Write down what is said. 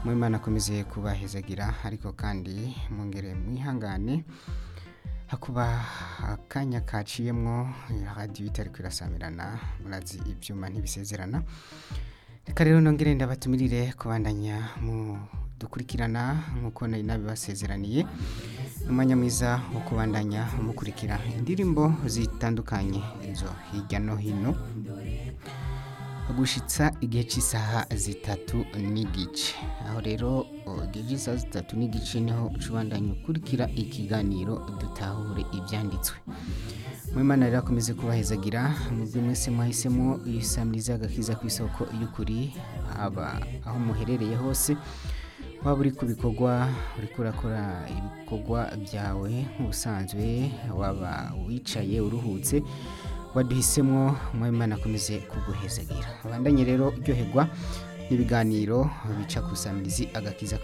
mwimana akomeze kubahezagira ariko kandi mwongere mwihangane hakuba akanya kaciyemwo radiyo itari kwirasamirana murazi ibyuma ntibisezerana reka rero nongere ndabatumirire kubandanya mu dukurikirana nk'uko nari nabibasezeraniye umwanya mwiza wo kubandanya mukurikira indirimbo zitandukanye izo hirya no hino gushitsa igihe cy'isaha zitatu n'igice aho rero igihe cy'isaha zitatu n'igice niho ucubandanya ukurikira ikiganiro dutahure ibyanditswe mwimana rero akomeze kubahezagira mubyo mwese mwahisemo isamiriza agakiza ku isoko y'ukuri haba aho muherereye hose waba uri ku bikorwa uri kurakora ibikorwa byawe nk'ubusanzwe waba wicaye uruhutse waduhisemo mwimana akomeze kuguhezagira abandanye rero uryoherwa n'ibiganiro bica ku isamirizi agakiza